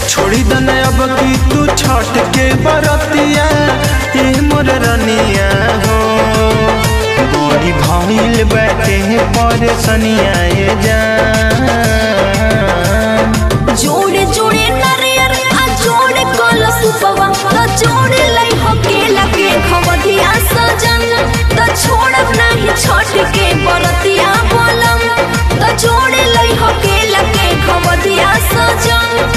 छोड़ी दन अब की तू छठ के बरतिया ए मोर रनिया हो बड़ी भइल बाटे परेशनिया ए जान जोड़े जोड़े नरियर आ जोड़े कलश उपवा त जोड़े लै हकेला के खवधिया सजन त छोड़ब नाही छठ के बरतिया बोलम त जोड़े लै हकेला के खवधिया सजन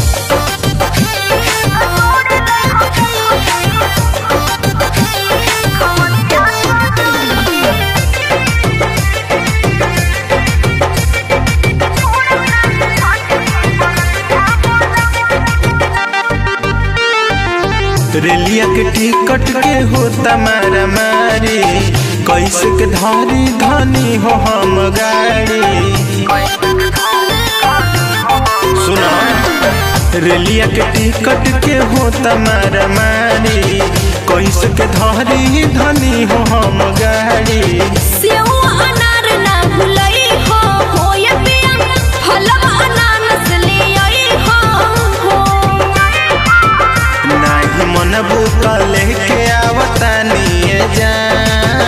रेलिया के टिकट के होता मारा मारी कैसे के धारी धनी हो हम गाड़ी सुना रेलिया के टिकट के होता मारा मारी कैसे के धारी धनी हो हम गाड़ी सेव अनार ना भुलई हो होय पिया फलवा अनानस ले आई हो हो नाही मन बुतल के आवतानी जान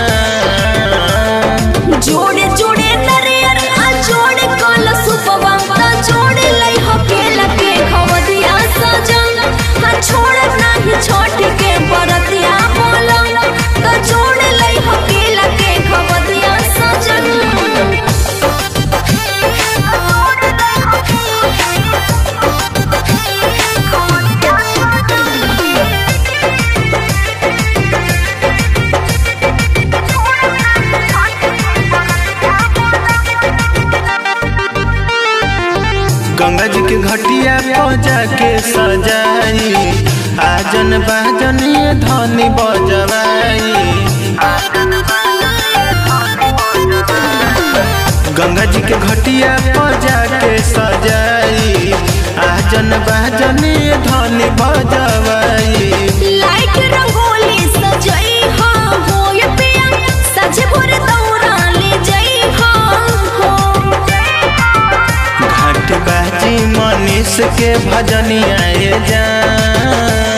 जोड़े जोड़े नरियर आ जोड़े कलश उपवा त जोड़े लै हकेला के खवदिया सजन हा छोड़ब नाही छोट के बरतिया बोलम त जोड़े लै हकेला के खवदिया सजन गंगा जी के घटिया पजा के सजाई आजन बाजन ये धनी बजवाई गंगा जी के घटिया पजा के सजाई आजन बाजन ये धनी बजवाई लाइट रंगोली सजई हा होय पिया सज भोर दौरा ले जई हा हो घाट बाजी मनीष के भजनिया जान